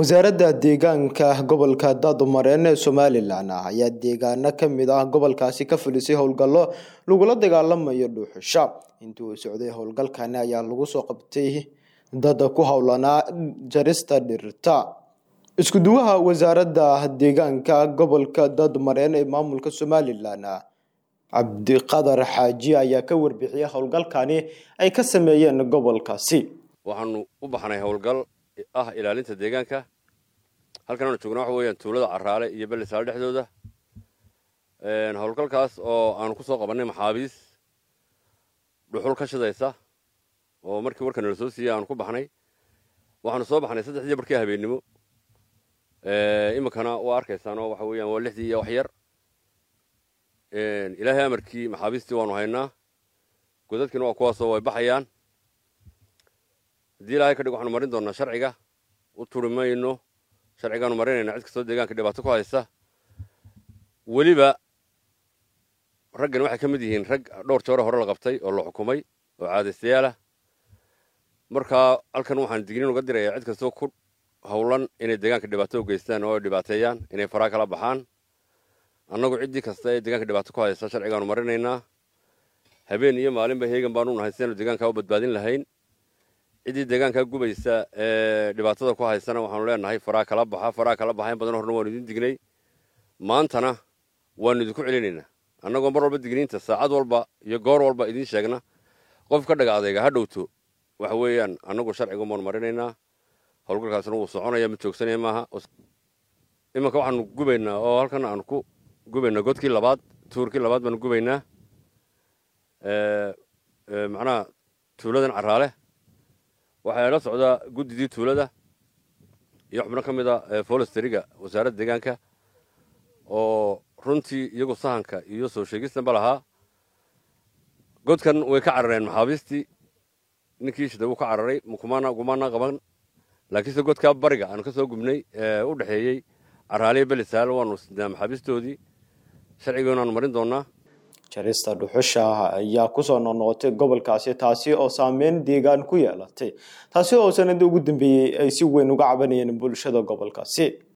wasaaradda deegaanka gobolka daadmareyn ee somalilan ayaa deegaano kamid ah gobolkaasi ka fulisay howlgallo lagula dagaalamayo dhuuxusha intii uu socday howlgalkani ayaa lagu soo qabtay dad ku howlanaa jarista dhirta isku-duwaha wasaaradda deegaanka gobolka daadmareyn ee maamulka somalilan cabdiqadar xaaji ayaa ka warbixiyay howlgalkani ay ka sameeyeen gobolkaasi waxaanu u baxnay howlgal ah ilaalinta deegaanka halkan aanu joogna waxa weeyaan tuulada caraale iyo belisaale dhexdooda howlgalkaas oo aanu ku soo qabannay maxaabiis dhuxul ka shidaysa oo markii warka nala soo siiyey aanu ku baxnay waxaanu soo baxnay saddexdii barkii habeennimo iminkana waa arkaysaan oo waxa weeyaan waa lixdii iyo wax yar ilaahay amarkii maxaabiistii waanu haynaa godadkiina waa kuwaasoo way baxayaan haddii ilaahay ka dhig waxaanu marin doonaa sharciga u turi mayno sharcigaanu marinayna cid kastoo deegaanka dhibaato ku haysta weliba raggan waxay ka mid yihiin rag dhowr joore hore la qabtay oo la xukumay oo caadaystayaala markaa halkan waxaan digniin uga dirayaa cid kastoo ku howlan inay deegaanka dhibaato u geystaan oo ay dhibaateeyaan inay faraa kala baxaan annagu ciddii kasta ee deegaanka dhibaato ku haysta sharcigaanu marinaynaa habeen iyo maalinba heegan baanu nahay sidaanu deegaankaa u badbaadin lahayn ciddii deegaankaa gubaysa ee dhibaatada ku haysana waxaanu leenahay faraa kala baxa faraa kala baxa in badan horna waanu idin dignay maantana waanu idinku celinaynaa annagoo mar walba digniinta saacad walba iyo goor walba idiin sheegna qof ka dhaga adayga ha dhowto waxa weeyaan annagu sharciga baanu marinaynaa howlgalkaasna wuu soconaya mid joogsanaya maaha imanka waxaanu gubaynaa oo halkan aanu ku gubaynaa godkii labaad tuurkii labaad baanu gubaynaa macnaha tuuladan caraale waxaa la socdaa guddidii tuulada iyo xubno ka mid a folesteriga wasaaradda deegaanka oo runtii iyagu sahanka iyo soo sheegistanba lahaa godkan way ka carareen maxaabiistii ninkii shida wuu ka cararay kumana gumaana qaban laakiinse godkaa bariga aanu ka soo gubnay ee u dhexeeyey caraaliya belisaal waanu sidnaa maxaabiistoodii sharcigoonu marin doonaa jarista dhuxusha ayaa kusoo noqnoqotay gobolkaasi taasi oo saameyn deegaan ku yeelatay taasi oo sanadii ugu dambeeyey ay si weyn uga cabanayeen bulshada gobolkaasi